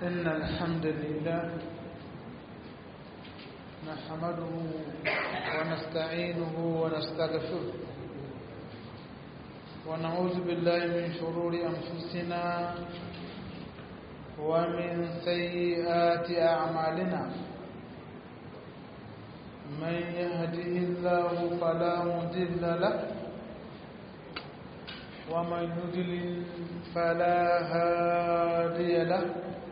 إن الحمد لله نحمده ونستعينه ونستغفره ونعوذ بالله من شرور أنفسنا ومن سيئات أعمالنا من يهده الله فلا مضل له ومن يضلل فلا هادي له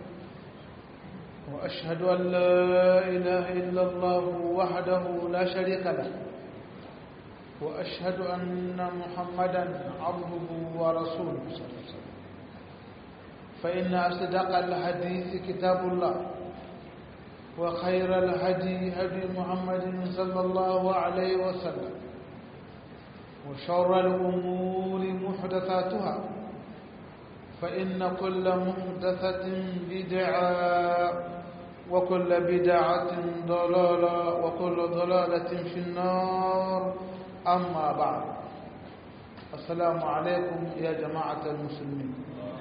وأشهد أن لا إله إلا الله وحده لا شريك له وأشهد أن محمدا عبده ورسوله صلى الله عليه وسلم فإن أصدق الحديث كتاب الله وخير الهدي هدي محمد صلى الله عليه وسلم وشر الأمور محدثاتها فإن كل محدثة بدعة وكل بدعة ضلالة وكل ضلالة في النار أما بعد السلام عليكم يا جماعة المسلمين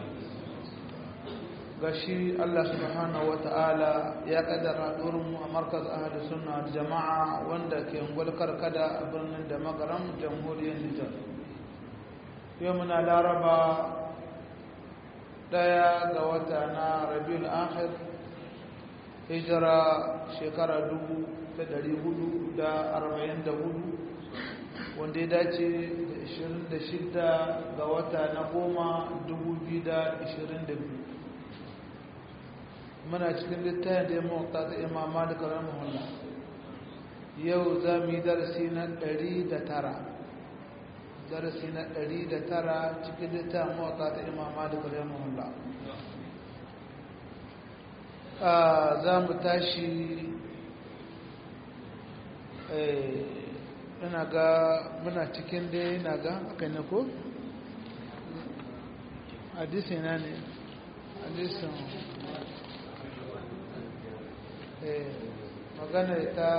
gashi Allah subhanahu wata'ala ya kaddara mu a markaz ahli sunna da jama'a wanda ke ngulkar kada a birnin da magaram jamhuriyar Nijar yau muna laraba daya ga wata na Rabiul Akhir hijira shekara 1444 wanda ya dace da 26 ga wata na goma 2022 muna cikin littafin da ya mawata ta imam malik rahimahullah yau za mu yi darasi na 109 darasi na 109 cikin littafin mawata ta imam malik rahimahullah za mu tashi ina ga muna cikin dai ina ga aka ne ko hadisi na ne hadisin magana ta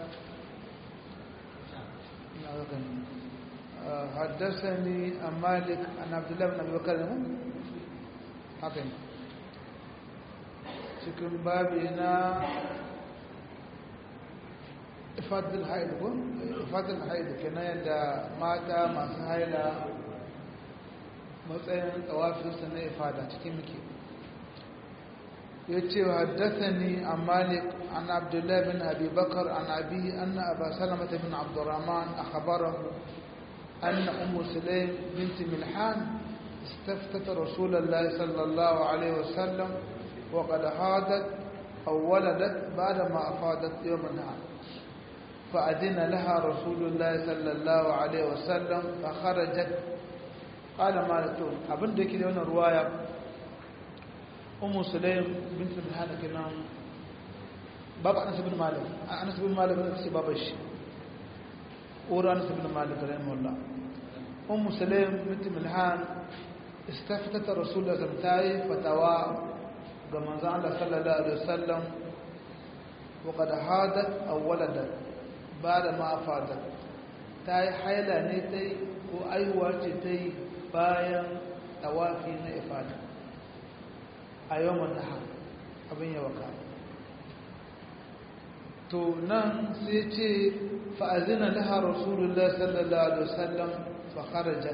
حدثني عن مالك عن عبد الله بن ابي بكر haka ne cikin babi na ifadul haid ko ifadul haid kenan yadda mata masu haila matsayin tsawafinsu na ifada cikin muke يتي وحدثني عن مالك عن عبد الله بن أبي بكر عن أبيه أن أبا سلمة بن عبد الرحمن أخبره أن أم سليم بنت ملحان استفتت رسول الله صلى الله عليه وسلم وقد حادت أو ولدت بعدما أفادت يوم النهار فأذن لها رسول الله صلى الله عليه وسلم فخرجت قال مالك أبن ديكي لون رواية umu sulaim bint bilhana kenan babu anas bin malik anas bin malik ne ce babu shi ura anas bin malik rahimahullah umu sulaim bint bilhan istaftat rasulullah sallallahu fatawa ga manzo Allah sallallahu alaihi wasallam wa qad hadat aw waladat bada ma afadat tayi haila ne tai ko aiwa ce tai bayan tawafi na ifada a yawan nahar abin yawa ka to nan sai ce fa'azina laha rasulullah sallallahu alaihi wasallam fa kharajat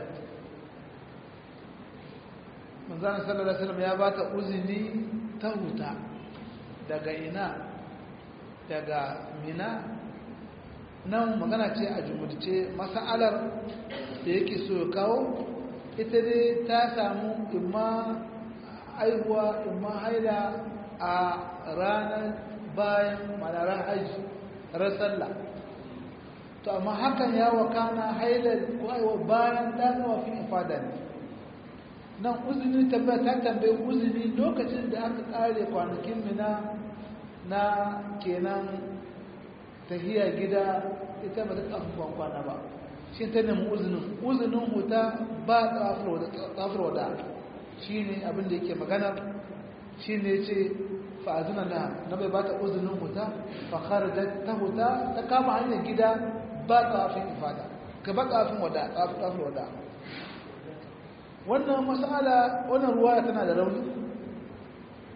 manzana sallallahu alaihi wasallam ya ba ta uzini ta huta daga ina daga mina nan magana ce a jumurce masa'alar da yake so ya kawo ita dai ta samu imma aihuwa imma haila a ranar bayan manarar hajji ran sallah to amma hakan ya wakana haila ko aiwa bayan danowa fi ifada ne nan uzini tambaya ta tambayi uzini lokacin da aka kare kwanakin mina na kenan tahiya gida ita ba ta tsafin kwana ba shi ta nemi uzinin uzinin huta ba tsafir wada shi ne abinda yake magana shi ne ce fa'azuna na na bai ba ta uzinin huta fakar da ta huta ta kama hanyar gida ba tsafin ifada ka ba tsafin wada tsafin wada wannan masala wannan ruwaya tana da rauni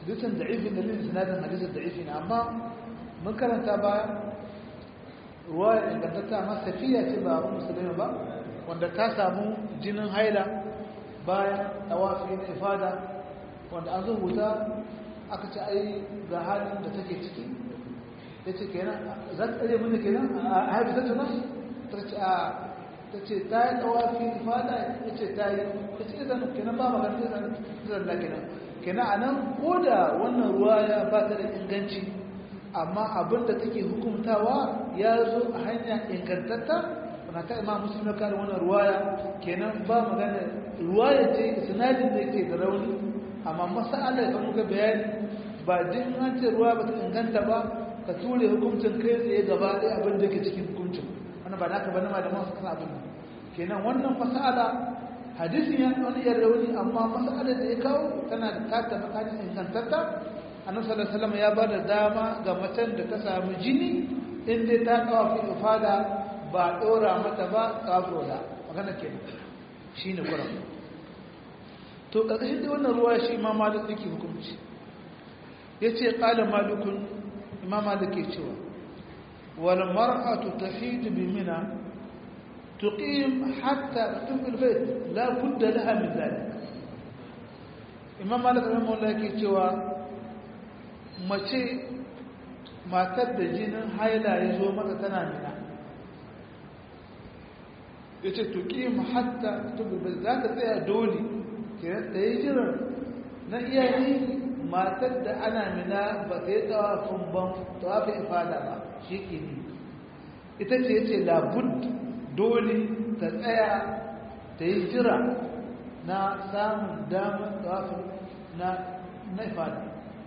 hadisin da'ifin da lil sanadin hadisin da'ifi ne amma mun karanta baya ruwa ingantatta amma safiya ce ba abu musulmi ba wanda ta samu jinin haila bayan tawafi na ifada wanda an rubuta aka ce ai ga halin da take ciki ya ce kenan za ta ɗaya mini kenan a haifu ta tuna ta ce a ta ce ta yi tawafi ifada ya ce ta yi ya ce izan kenan ba magana izan izan da kenan kenan a nan ko da wannan ruwa ya ba ta da inganci amma abin da take hukumtawa ya zo a hanya ingantatta na ta imam muslim kare wannan ruwaya kenan ba magana ruwaya ce sinadin da yake da rauni amma masala da muka bayani ba din an ce ruwa ba ta inganta ba ka ture hukuncin kai tsaye gaba ɗaya abin da yake cikin hukuncin wannan ba naka ba na malaman su kasa abin kenan wannan masala hadisin ya wani yan rauni amma masala da ya kawo tana da kata makanin ingantatta annabi sallallahu alaihi wasallam ya ba da dama ga macen da ta samu jini in dai ta kawo fi ifada ba ɗora mata ba ƙafo da magana ke shi ne kuran to ƙarƙashin da wannan ruwa shi imam malik yake hukunci ya ce ƙala malikun imam malik ke cewa wal mar'atu tahidu bi mina tuqim hatta tufil bayt la budda laha min dhalik imam malik rahimahullah yake cewa mace matar da jinin haila ya zo mata tana mina ya ce tuki hatta tubi za ka tsaya dole kiran da ya jiran na iyayi matar da ana mina ba ta yi tsawafin ban tsawafin ifada ba shi ke ne ita ce ya ce labud dole ta tsaya ta yi jira na samun damar tsawafin na ifada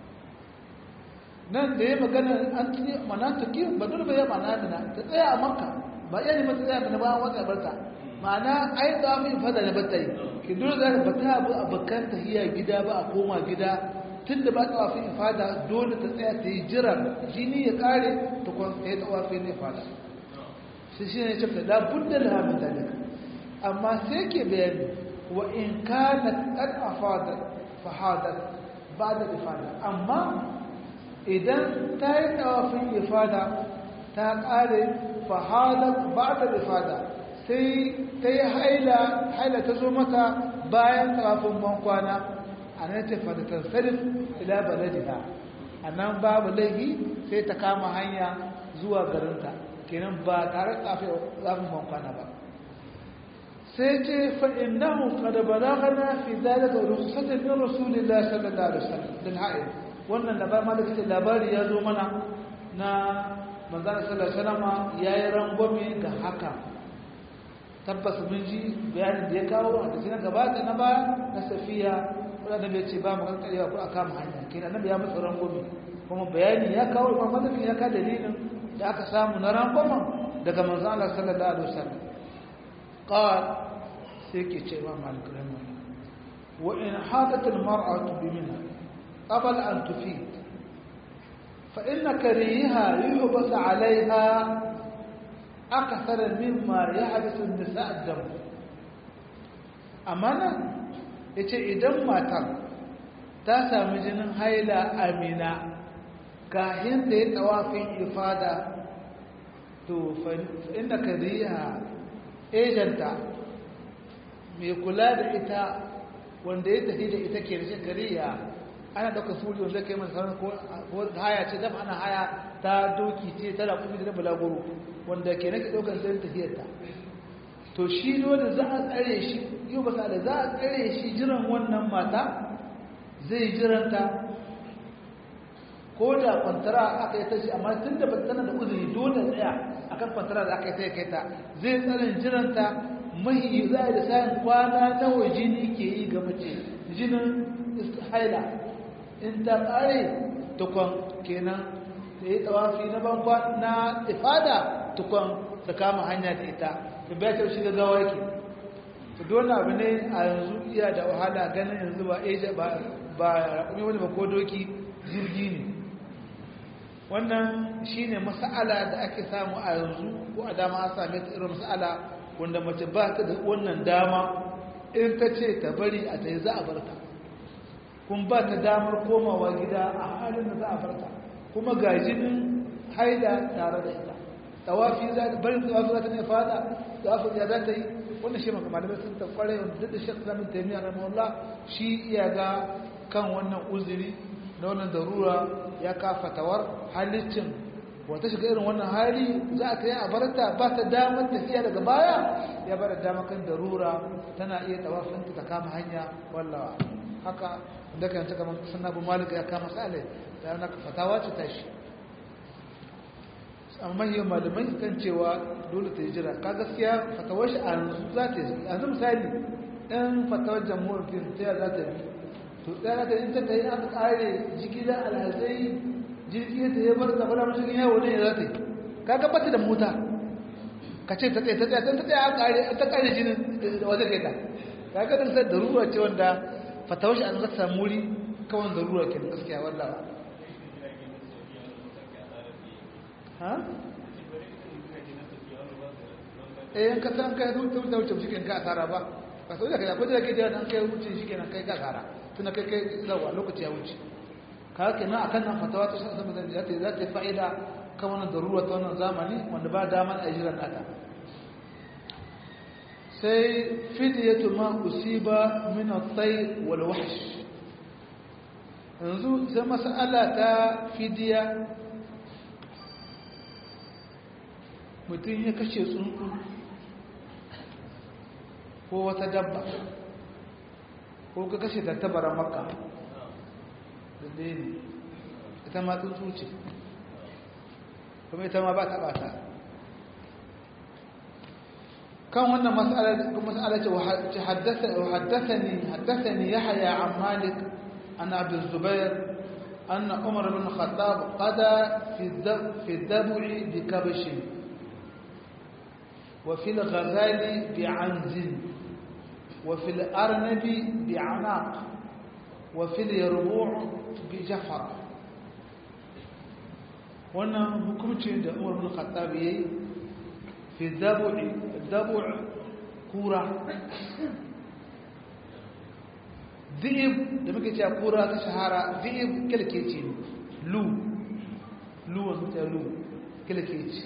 nan da ya magana an tuni mana tuki ba dole ba ya mana mina ta tsaya a makka ba iya ne mata zai ba wata barta ma'ana ai da mu fada da batai ki dole za ka bata abu abakan tahiya gida ba a koma gida tunda ba tawafi ifada dole ta tsaya ta yi jira jini ya kare ta kwan ta yi tawafi ne ifada sai shi ne cewa da budda la min dalika amma sai ke bayani wa in kanat qad afada fa hadat ba'da ifada amma idan ta yi tawafin ifada ta kare fahalar ba da rifada sai ta yi haila haila ta zo mata bayan tsafin bankwana a nan ta fadatar sarif ila baladiha a nan babu laifi sai ta kama hanya zuwa garinta kenan ba tare tsafin bankwana ba sai ce fa'in nahu kada balagana fi zalika rususatin min rasulillah sallallahu alaihi wasallam din ha'il wannan labarin malaka labari ya zo mana na manzana salama ya yi rangwame ga haka tabbas mun ji bayanin da ya kawo a cikin gabata na baya na safiya wadanda bai ce ba mu kankarewa ko a kama hanya kenan nan ya musu rangwame kuma bayani ya kawo imam malik ya ka dalilin da aka samu na rangwamen daga manzon Allah sallallahu alaihi wasallam qal sai ke ce imam malik rahimahullah wa in hadat al mar'atu bi minha qabla an tufid فإن كريها يحبس عليها أكثر مما يحبس النساء الدم أمانا yace idan matar ta sami jinin haila amina kahin da ya tawafin ifada to inda kariya ejanta mai kula da ita wanda ya tafi da ita ke rashin kariya ana ɗauka suri wanda kai masa sauran ko haya ce dama ana haya ta doki ce ta raƙumi da balagoro wanda ke nake ɗaukar zai tafiyarta to shi dole za a tsare shi yau ba da za a tsare shi jiran wannan mata zai jiranta ko da kwantara aka yi ta shi amma tun da tana da uzuri dole tsaya akan kwantara da aka yi ta ya kai ta zai tsarin jiranta mahi za a da sayan kwana nawa jini ke yi ga mace jinin haila in ta ƙare tukon kenan da yi tawafi na bankwa na ifada tukon ta kama hanya da ita ta biya ta shiga gawa yake ta dole abu ne a yanzu iya da wahala ganin yanzu ba asia ba raƙumi wani ba ko doki jirgi ne wannan shi ne masa'ala da ake samu a yanzu ko a dama a same ta irin masa'ala wanda mace ba ta da wannan dama in ta ce ta bari a ta yi za a barka kun ba ta damar komawa gida a halin da za a farta kuma ga jinin haida tare da ita tawafi za ta bari tawafi za ta ne fada tawafi ya za ta yi wannan shi maka malamai sun ta kware wanda duk da shek zamin taimiyya rahimahullah shi iya ga kan wannan uzuri na wannan darura ya kafa tawar halicin wata shiga irin wannan hali za a ta yi a barata ba ta damar tafiya daga baya ya bar dama kan darura tana iya tawafinta ta kama hanya wallawa haka da kan ta kamar sunna bu malik ya kama sale da na fatawa ce tashi amma yau malamai kan cewa dole ta yi jira ka gaskiya fatawar shi a yanzu za ta yi yanzu misali ɗan fatawar jamhuriyar fiye ta za ta yi to ɗaya ta yi ta ta yi aka ƙare jigilar alhazai jirgi ta yi bar zaɓar mashigin yawo ne za ta yi ka gabata da mota ka ce ta tsaye ta tsaye ta tsaye a ƙare ta ƙare jinin da wajen kai ta ka ga ɗan da ruwa ce wanda fatawar shi an zata samu wuri kawai da ruwa ke gaskiya wanda ba ha? eh yanka san kai zuwa ta wuce shi ke ka asara ba ka sau da kai akwai da kai da an kai wuce shi ke nan kai ka asara tuna kai kai zawa lokaci ya wuce ka haka na akan nan fatawa ta san sama za ta za ta fa'ida kan wannan darura ta wannan zamani wanda ba daman a jiran nata sai fidiyatu ma usiba min at-tayr wal wahsh yanzu sai mas'ala ta fidiya mutum ya kashe tsuntsu ko wata dabba ko ka kashe tattabara makka da ne ita ma tsuntsu ce kuma ita ma ba ta bata kan wannan mas'ala ce haddathani haddathani yahya an malik an abu zubair أن عمر بن الخطاب قضى في الذبع بكبش وفي الغزال بعنز وفي الأرنب بعناق وفي اليربوع بجفر wannan hukumcin da umar bin khattab yayi fi dabu'i dabu' kura dhi'ib da muke cewa kura ta shahara dhi'ib kilkeci lu lu wasu ta lu kilkeci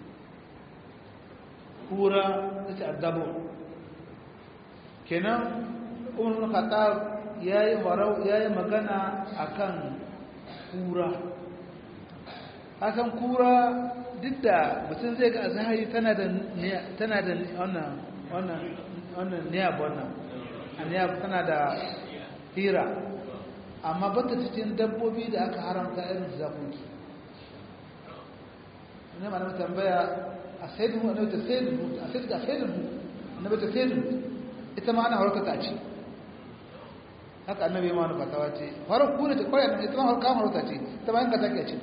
kura ta ce addabu kenan umar bin khattab yayi farau yayi magana akan kura hakan kura duk da mutum zai ga azhari tana da tana da wannan wannan wannan niyab wannan niyab tana da hira amma bata cikin dabbobi da aka haramta irin zakoki ne ma na tambaya a sayyidin mu da sayyidin mu a sayyidin a sayyidin mu annabi ta sayyidin ita ma ana harkata ce haka annabi ma wani fatawa ce farar kuna ce kwaya ita ma harkar harkata ce ita ma yanka take ce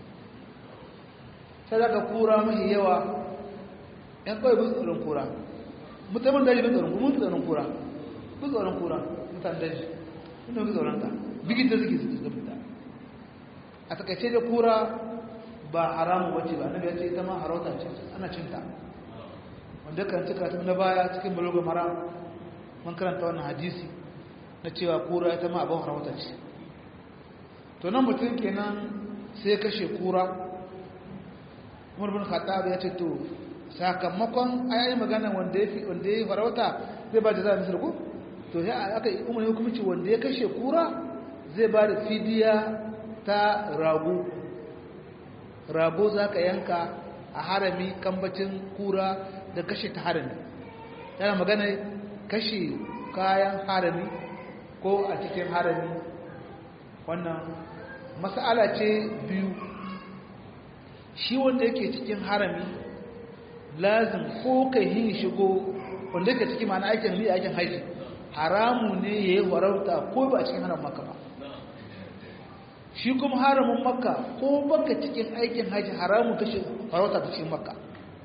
sai daga kura mahi yawa yan kawai bin tsoron kura musamman daji bin tsoron kuma tsoron kura bin tsoron kura mutan daji inda bin tsoron ta bigin da suke suke fita a takaice da kura ba haramu wacce ba annabi ya ce ita ma harauta ce ana cinta wanda kan cika ta na baya cikin baloga mara mun karanta wannan hadisi na cewa kura ita ma abin harauta ce to nan mutum kenan sai kashe kura umar bin khattab ya ce to sakamakon ayayi magana wanda ya wanda ya farauta zai ba da za misal ko to sai aka yi umar hukunci wanda ya kashe kura zai ba da fidiya ta rago rago za ka yanka a harami kambacin kura da kashe ta harami yana magana kashe kayan harami ko a cikin harami wannan mas'ala ce biyu shi wanda yake cikin harami lazim ko kai yin shigo wanda yake cikin mana aikin li aikin haji haramu ne ya yi farauta ko ba a cikin haram maka ba shi kuma haramin makka ko baka cikin aikin haji haramu kashe farauta ta cikin makka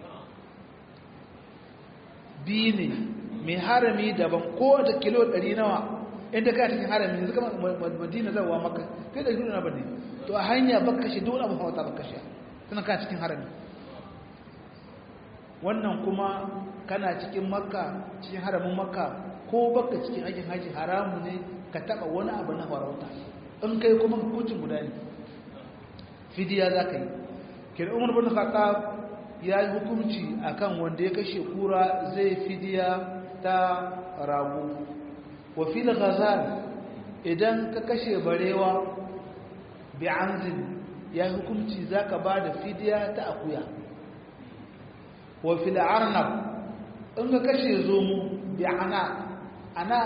biyu ne mai harami daban ko da kilo ɗari nawa inda ka cikin harami yanzu kama madina zawa makka kai da kilo na bane to a hanya baka kashe dole abu farauta baka kashe suna ka cikin harami wannan kuma kana cikin makka cikin haramin makka ko baka cikin aikin haji haramu ne ka taba wani abu na farauta in kai kuma hukuncin guda ne fidiya za ka yi kira umar bin khattab ya yi hukunci akan wanda ya kashe kura zai fidiya ta rago wa fil ghazal idan ka kashe barewa bi anzin ya yi hukunci zaka ba da fidiya ta akuya wa fil arnab in ka kashe zomo bi ana ana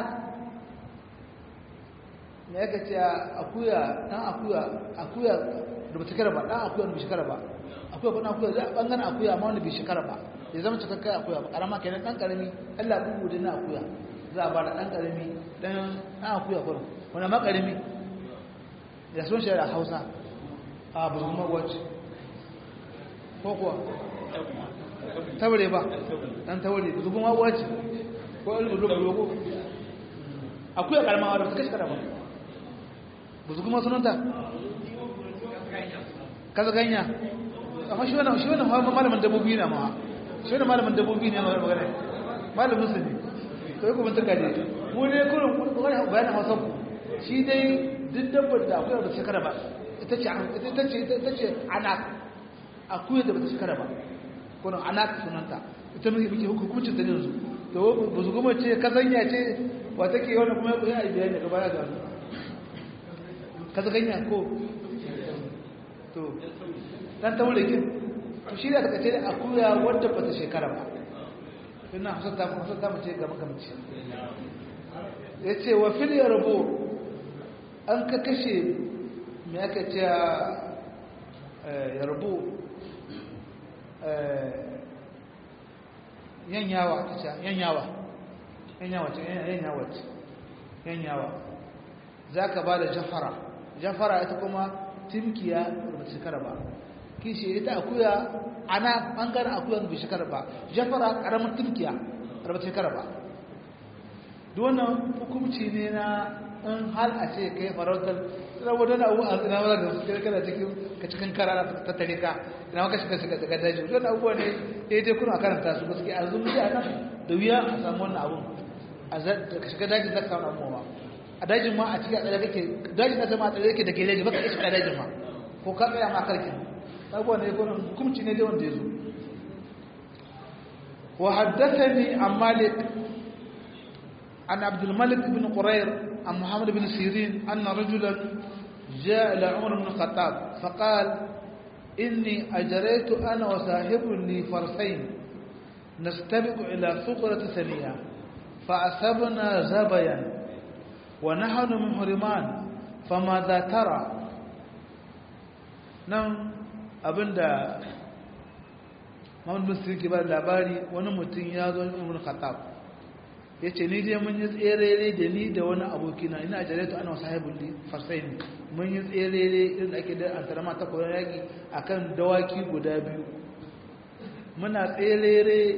me yake ce akuya dan akuya akuya da ba shekara ba dan akuya da ba shekara ba akuya ba dan akuya za a bangaren akuya amma wanda bai shekara ba ya zama cikakkai akuya ba karama kenan dan karami Allah bugu da na akuya za a ba da dan karami dan dan akuya kuma wanda ma karami ya son shi da Hausa a burguma wace ko kuwa taure ba dan taure burguma wace ko albulo ko akuya karama wadda ta shekara ba burguma sunanta kaza ganya amma shi wannan shi wannan malamin dabbobi ne ma shi wannan malamin dabbobi ne ma magana malamin su ne to yi kuma tuka ne mu ne kurin wani bayanin hausa ku shi dai duk dabbar da akwai da shekara ba ita ce ita ce ita ce anak akwai da ba ta shekara ba kurin anak sunanta ita muke muke hukuncin ta ne yanzu to ba su kuma ce kazanya ce wa take wannan kuma ya yi bayani daga baya ga kazanya ko to dan taure kin to shi da ka ce akuya wadda ba ta shekara ba ina hasata mu hasata mu ce gaba gaba ce yace wa fil yarbu an ka kashe me aka ce yarbu yanyawa ta ce yanyawa yanyawa ce yanyawa ce yanyawa zaka ba da jafara jafara ita kuma timkiya ba shekara ba kishi ita akuya ana bangaren akuya ba shekara ba jafara karamin timkiya ba shekara ba duk wannan hukumci ne na in hal a ce kai farautar tsira wadda abu a ina wadda da suke kana cikin ka cikin kara ta tare ka ina maka shiga shiga daga daji wannan abubuwa ne ya yi kuna karanta su gaske a zumbi a nan da wuya a samu wannan abun a shiga daji zaka samu abubuwa a dajin ma a cikin a tsare kake dajin na zama a tsare kake da geleji baka iska dajin ma ko ka tsaya ma karki abubuwa ne ko hukumci ne dai wanda ya zo wa haddathani an malik an abdul malik ibn qurair an muhammad ibn sirin anna rajulan جاء إلى عمر بن الخطاب فقال إني أجريت أنا وصاحب لي فرسين نستبق إلى ثقرة ثانية فأصبنا زبيا ونحن محرمان فماذا ترى nan abinda Muhammad bin Sirin ke ba labari wani mutum ya zo Umar Khattab yace ni dai mun yi tserere da ni da wani abokina ina ajaratu ana sahibul li farsain mun yi tserere irin ake da antarama ta koyon yaki akan dawaki guda biyu muna tserere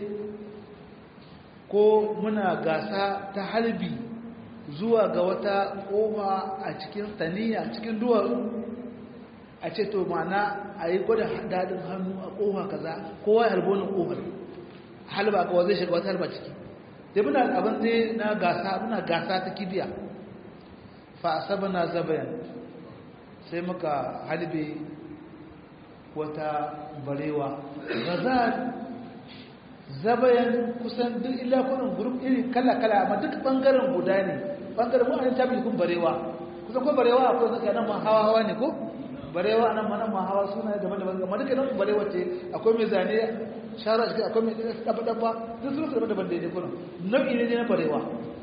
ko muna gasa ta halbi zuwa ga wata ƙofa a cikin taniya cikin duwatsu a ce to mana a yi gwada daɗin hannu a ƙofa kaza kowa ya halbo na ƙofar halba kawa zai shiga wata halba ciki da muna abin zai na gasa muna gasa ta kibiya fa saba na zabayan sai muka halbe wata barewa gaza zabayan kusan duk illa kunan gurup iri kala-kala amma duk bangaren guda ne bangaren mu an tabi kun barewa kusan ko barewa akwai zaka nan ma hawa hawa ne ko barewa nan ma nan ma hawa suna daban-daban amma duka nan barewa ce akwai mai zane shara shi akwai mai dabba dabba duk sun su daban-daban da ne kunan nau'i ne na barewa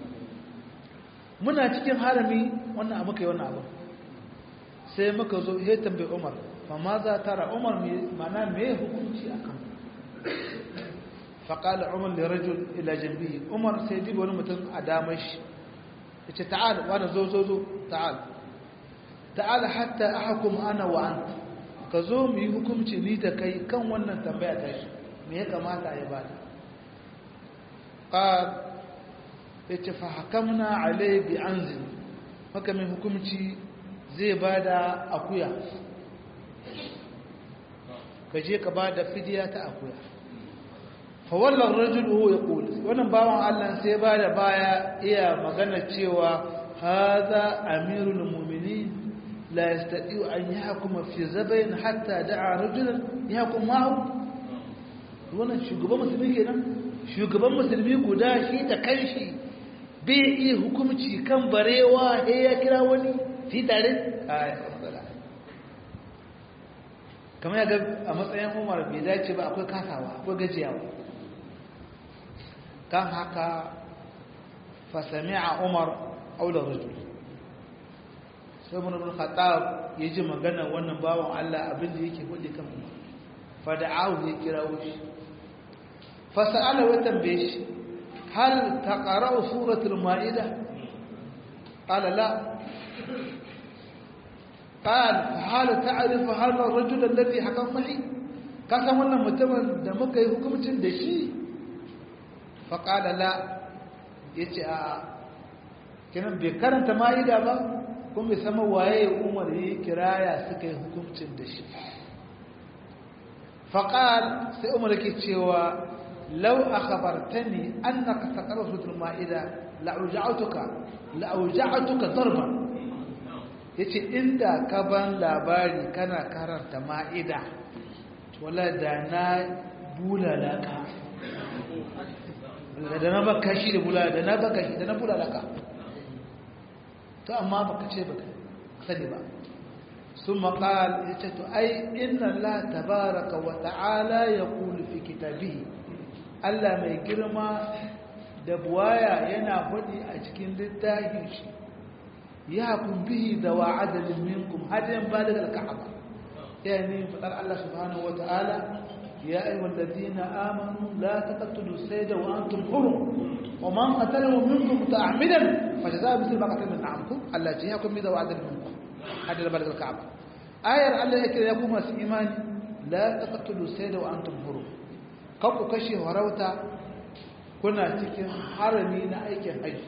muna cikin harami wannan abu kai wannan abu sai muka zo he tambayi Umar fa ma za tara Umar me mana me hukunci akan فقال عمر لرجل الى جنبه عمر سيدي wani mutum a damar shi yace ta'al wani zo zo zo ta'al ta'al hatta ahkum ana wa anta ka zo mu yi hukunci ni da kai kan wannan tambaya ta shi me ya kamata ya bada qal yace fa hakamna alai bi anzil maka mai hukunci zai bada akuya ka je ka bada fidiya ta akuya fawallar rajulu ya kuli wannan bawan Allah sai ba da baya iya magana cewa haza amirul mu'minin la yastati'u an yahkuma fi zabayn hatta da'a rajulan yahkum ma'ahu wannan shugaban musulmi kenan shugaban musulmi guda shi da kanshi bai iya hukumci kan barewa he ya kira wani fi tare kamar ya ga a matsayin umar bai dace ba akwai kasawa akwai gajiyawa kan haka fasami a umar aular rajul sai mun ibn khattab ya ji magana wannan bawan Allah abin da yake faɗi kan umar fada'ahu ya kira wuce fasa'ala wa tambaye shi hal taqra'u suratul ma'ida qala la قال فهل تعرف هذا الرجل الذي حكم معي كان wannan mutumin da muka yi hukuncin da shi faqala la yace a kinan bai karanta maida ba kuma bai sama waye Umar yi kiraya suka yi hukuncin da shi faqal sai Umar yake cewa law akhbartani annaka taqra suratul maida la uja'tuka la uja'tuka darban ya ce inda ka ban labari kana karanta ma'ida wala da na bulalaka da na baka shi da bulala da na baka shi da na bulalaka to amma baka ce baka sani ba sun maƙal ya ce to ai inna la tabaraka wa ta'ala ya kulu fi kitabihi Allah mai girma da buwaya yana faɗi a cikin littafin shi يحكم به ذو عدل منكم هذا بالغ الكعبة يعني فقال الله سبحانه وتعالى يا أيها الذين آمنوا لا تقتلوا السيد وأنتم حرم ومن قتله منكم متعمدا فجزاء مثل ما قتل من عمكم التي يحكم به ذو عدل منكم هذا بالغ الكعبة آية الله يكرم يقوم إيمان لا تقتلوا السيد وأنتم حرم قبل كشي وروتا كنا cikin harami na aikin haji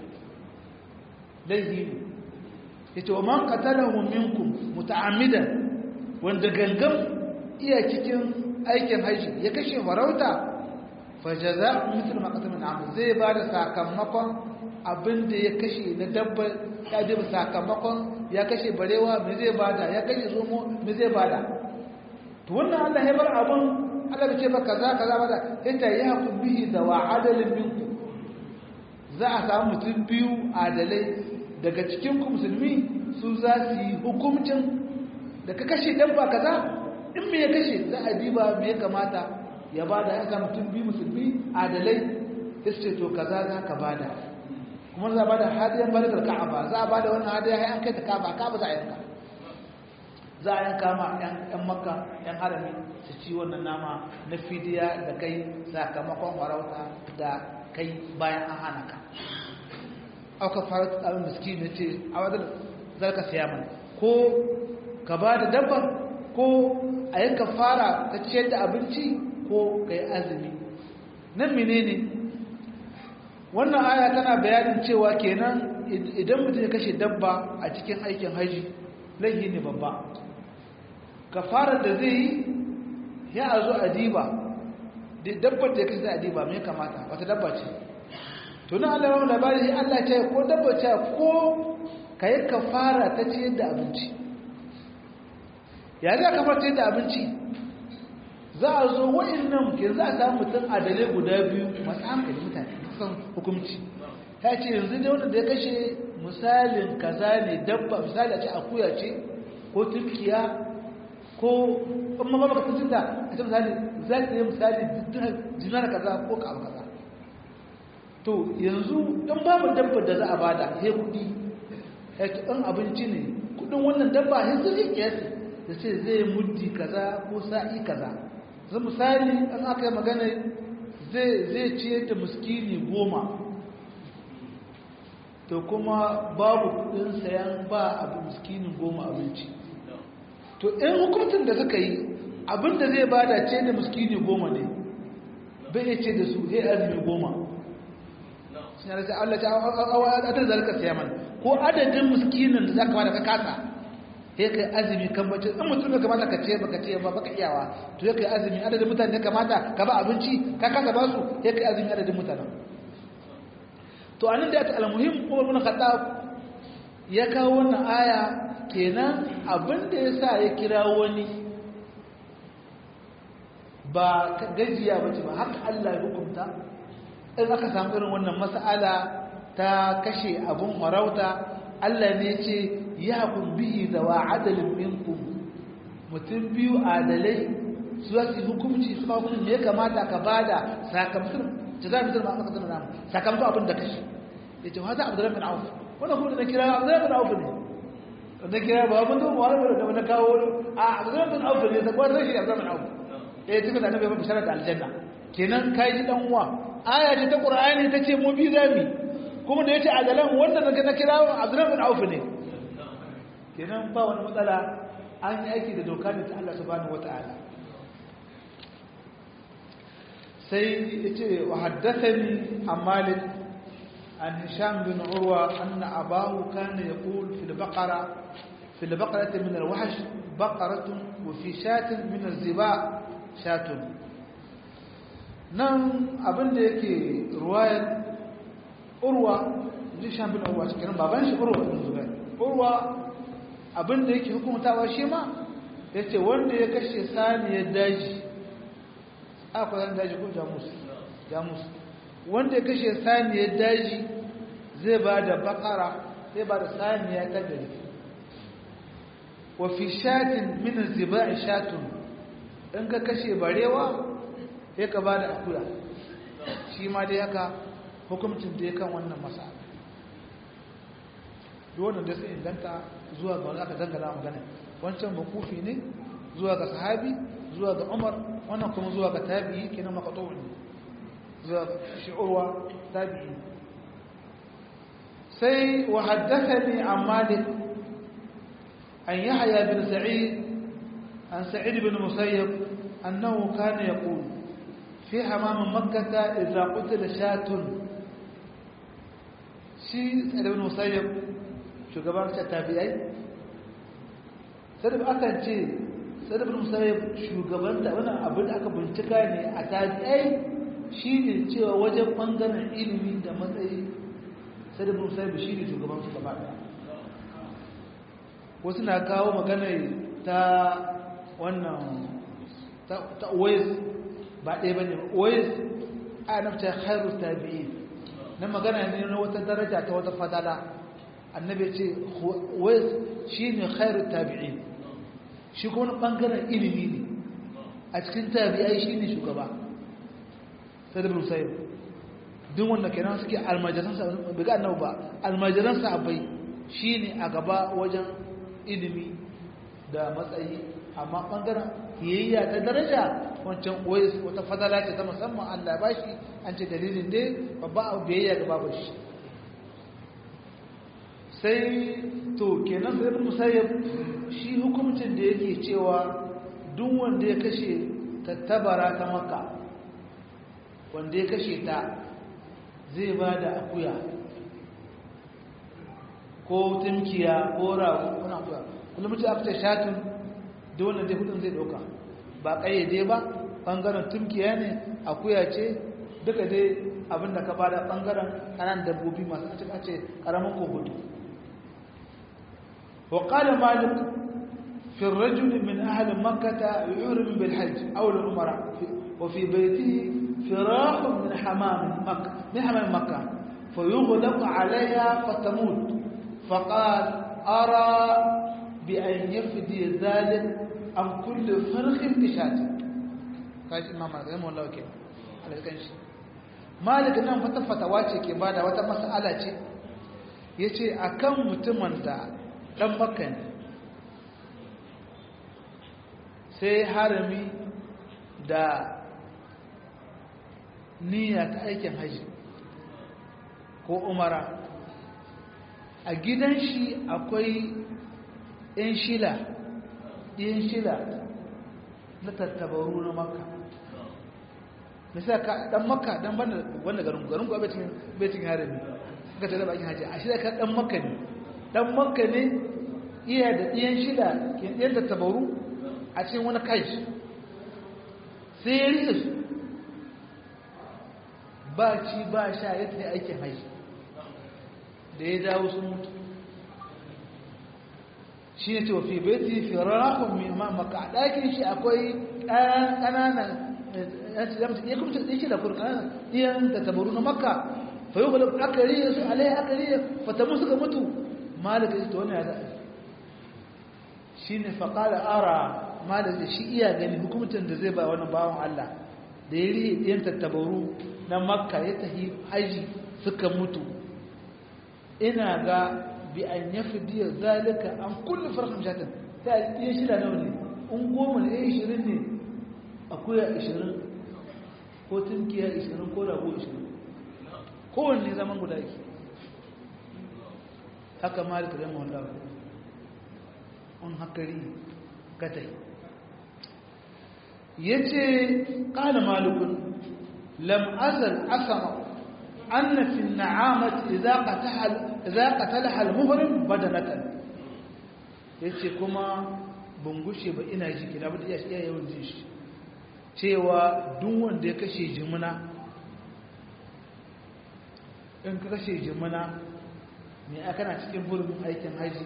laihi yace wa man qatalahu minkum muta'ammidan wanda gangan iya cikin aikin haji ya kashe farauta fa jazaa'u mithlu ma qatala min amr zai bada sakamakon abinda ya kashe na dabba ya ji sakamakon ya kashe barewa me zai bada ya kashe zomo me zai bada to wannan Allah ya bar abun Allah ya ce ba kaza kaza bada yace ya hakum bihi da wa adalin minkum za a samu mutum biyu adalai daga cikin ku musulmi su za su yi hukumcin da ka kashe dabba kaza in me ya kashe za a diba me ya kamata ya bada ya samu mutum biyu musulmi adalai ya ce to kaza za ka bada kuma za a bada hadiyar balikar ka'aba za a bada wannan hadiyar ya kai ta ka'aba ka'aba za a yanka za a yanka ma yan makka yan harami su ci wannan nama na fidiya da kai sakamakon farauta da kai bayan an hana ka auka fara tsarin miski ne ce a wadda zarka siya mana ko ka ba da dabba ko a yanka fara ta ciyar da abinci ko ka yi azumi nan menene wannan aya tana bayanin cewa kenan idan mutum ya kashe dabba a cikin aikin haji laifi ne babba kafarar da zai yi ya a zo a diba dabbar da ya kashe a diba mai kamata wata dabba ce tunan allah yawon labari allah ce ko dabba ce ko ka yi kafara ta ce da abinci ya za ka fara da abinci za a zo wa'annan ke za a samu mutum adalai guda biyu masu hankali mutane san hukumci ta ce yanzu da wanda ya kashe misalin kaza ne dabba misali a ce akuya ce ko turkiya ko amma ba baka tuntun da a ce misali za ta yi misali jinar kaza ko ka kaza to yanzu in babu dabba da za a bada he kudi ɗan abinci ne kudin wannan dabba he zai kiyasi da ce zai muddi kaza ko sa'i kaza zai misali an aka yi magana zai ciyar da muskini goma to kuma babu kudin sayan ba abu muskinin goma abinci to in hukuncin da suka yi abinda zai bada ce da muskini goma ne bai ya ce da su he azumi goma sun yana sai Allah ta adadin zalika siya mana ko adadin muskinin da za ka bada ka kasa ya kai azumi kan bace in mutum da kamata ka ce baka ce ba baka iyawa to ya kai azumi adadin mutane kamata ka ba abinci ka kasa ba su ya kai azumi adadin mutanen to anan da ta almuhim Umar bin Khattab ya kawo wannan aya kenan abin da yasa ya kira wani ba gajiya bace ba haka Allah ya hukunta in aka samu irin wannan mas'ala ta kashe abun farauta Allah ne ce ya kun bihi da wa adalin minkum mutum biyu adalai su za su yi hukumci su kawo hukumci ya kamata ka bada sakamakon ta za mu zama aka zama namu sakamakon abin da kashe ya ce wata abu da rafin auf wannan kuma da na kira abu da rafin auf ne da kira ba abin da wani wani da na kawo a abu da rafin auf ne da kwan rashi abu da rafin auf ya ce da annabi ya bishara da aljanna kenan kai ji dan uwa aya ce ta qur'ani ta ce mu bi zami kuma da yace adalan wanda na kira abdurrahman bin auf ne kenan ba wani matsala an yi aiki da doka da ta Allah subhanahu wataala sai yace wa haddathani an malik an hisham bin urwa anna abahu kana yaqul fi al-baqara fi al-baqarati min al-wahsh baqaratun wa fi shatin min az-ziba shatun nan abinda yake ruwayar urwa hisham bin urwa cikin baban shi urwa bin zubair urwa abinda yake hukumtawa shi ma yace wanda ya kashe saniyar daji akwai san daji ko jamus jamus wanda ya kashe saniyar daji zai ba da bakara zai ba da saniya ta gari wa fi shatin min ziba'i shatun in ka kashe barewa sai ka ba da akuya shi ma dai haka hukumcin da ya kan wannan masala duk wannan da sai inganta zuwa ga wani aka dangana magana wancan makufi ne zuwa ga sahabi zuwa ga umar wannan kuma zuwa ga tabi'i kenan maqtu'un zuwa ga shi'urwa tabi'i sai wa haddathani an malik an yahya bin sa'id an sa'id bin musayyib annahu kana yaqul fi hamam makkah idza qutila shatun shi sa'id bin musayyib shugaban tabi'ai sai da akan ce sadabin musayyib shugaban da wani abin da aka bincika ne a tabi'ai shi ne cewa wajen ɓangaren ilimi da matsayi sadabin musayyib shi ne shugaban su gaba ɗaya wasu na kawo magana ta wannan ta ois ba ɗaya ba ne ois a nafta khairu tabi'i na magana ne na wata daraja ta wata fadala annabi ce ois shi ne khairu tabi'i shi kuma wani ɓangaren ilimi ne a cikin tabi'ai shi ne shugaba sai da musayi duk wanda kenan suke almajiransa bai ga annabu ba almajiransa abai shi ne a gaba wajen ilimi da matsayi amma ɓangaren kiyayya ta daraja wancan wais wata fadala ce ta musamman allah ba shi an ce dalilin dai babba abu biyayya ga babu shi sai to kenan sai musayyab shi hukuncin da yake cewa duk wanda ya kashe tattabara ta maka wanda ya kashe ta zai ba da akuya ko tumkiya ko rago kuna akuya kullum mutum aka ce shatun da wannan dai hudun zai dauka ba kayyade ba bangaren tumkiya ne akuya ce duka dai abinda ka bada bangaren kanan dabbobi masu a ce karamin ko hudu وقال مالك في الرجل من أهل مكة يعرم بالحج أو العمرة وفي بيته فراخ من حمام مكة من حمام مكة فيغلق عليها فتموت فقال أرى بأن يفدي ذلك عن كل فرخ بشاة قال إمام مالك رحمه الله كيف على ذلك مالك nan fata fatawa ce ke bada wata mas'ala ce yace akan mutumin da ɗan makka ne sai harami da niyya ta aikin haji ko umara a gidan shi akwai ‘yan shila ɗin shila na tattabaru na makka misali ka ɗan makka ɗan banda garin garin kuwa betin harami ka tare bakin haji a shida ka ɗan makka ne dan makka ne iya da ɗiyan shida ke ɗiyan da tabaru a cikin wani kai sai ya riƙe su ba ci ba sha ya tafi aikin haji da ya dawo sun mutu shi ne ce wafi beti fi rakun mai maka a ɗakin shi akwai ƙananan ya kuma ɗin shi da kuri ƙananan ɗiyan da tabaru na makka fa yi kula aka riye su alai aka riye fatamu suka mutu malaka ita wani ya za'a shi ne faƙala ara malaka shi iya gani hukumcin da zai ba wani bawan Allah da ya riye ɗiyan tattabaru na makka ya tafi haji suka mutu ina ga bi an ya fi diyar zalika an kulle farkon shatin ta iya shida nawa ne in goma ne ya ishirin ne akuya ishirin ko tunkiya ishirin ko rago ishirin kowanne zaman guda yake haka malika zama wanda un hakari katai ya ce ƙala malikun lam azal asama أن في النعامة إذا قتلها إذا قتلها المهرم بدنة yace kuma ban gushe ba ina ji kina ba iya iya yawan jin shi cewa duk wanda ya kashe jimina in ka kashe jimina me aka na cikin burin aikin haji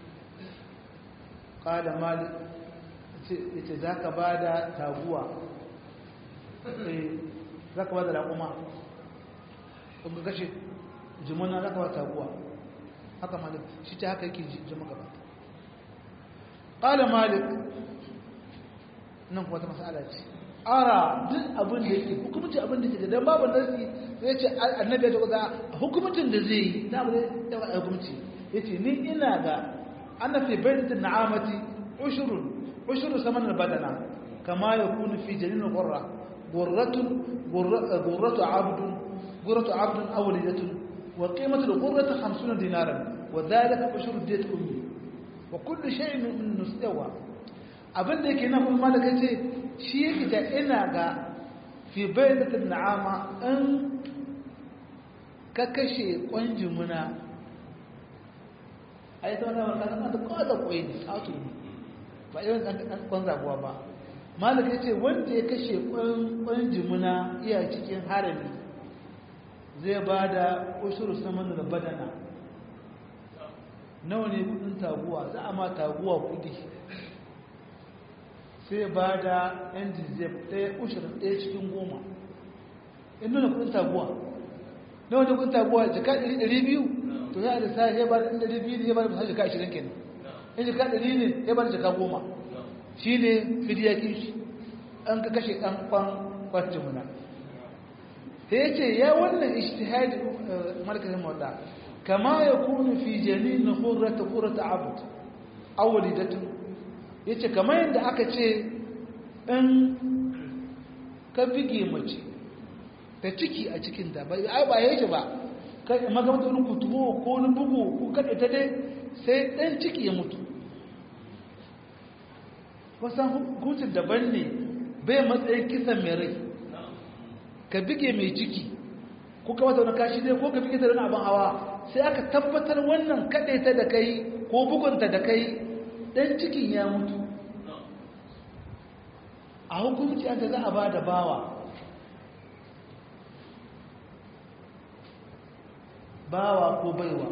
qala malik yace zaka bada taguwa eh zaka bada raƙuma kun ga kashe jimuna zaka ba taguwa haka malik shi ta haka yake jima gaba qala malik nan kuma ta masala ce ara duk abin da yake hukumci abin da yake dan babu nasi sai ya ce annabi ya ce ga hukumcin da zai yi na abu da ya hukumci yace ni ina ga ana fi bainatin na'amati ushrun ushru saman badana kama yakunu fi jalil qurra qurratun qurratu abdun غرة عبد أو ليلة وقيمة الغرة خمسون دينارا وذلك أشهر ديت أمي وكل شيء من مستوى abin da yake nan kuma malaka ce shi yake da ina ga fi bayyanatin na'ama in ka kashe kwanjin muna a yi ta wani wani kasan da kawai da kwai ne auto ne ba irin ɗan kwan zabuwa ba malaka ce wanda ya kashe kwanjin muna iya cikin harami zai ba da ushuru saman da badana nawa ne kudin taguwa za a ma taguwa kudi sai ba da yan jizef ɗaya ushirin ɗaya cikin goma in nuna kudin taguwa nawa ne kudin taguwa jika ɗari biyu to ya da sai ya ba da ɗari biyu ne ya ba da fasar jika ashirin kenan in jika ɗari ne ya ba da jika goma shi ne fidiyakin shi an ka kashe ɗan kwan kwanci muna sai ya ce ya wannan ishtihadi markazin mawada kama ya kunu fi janin hurrata hurrata abud awwalidatun yace kamar yadda aka ce in ka bige mace ta ciki a cikin ta ba ai ba yake ba kai magamata wani kutubo ko wani bugu ko kada ta dai sai dan ciki ya mutu wasan hukuncin daban ne bai matsayin kisan mai rai ka bige mai ciki ko ka mata wani kashi dai ko ka bige ta wani abin hawa sai aka tabbatar wannan kaɗe ta da kai ko bugunta da kai ɗan cikin ya mutu a hukumci an ta za a ba da bawa bawa ko baiwa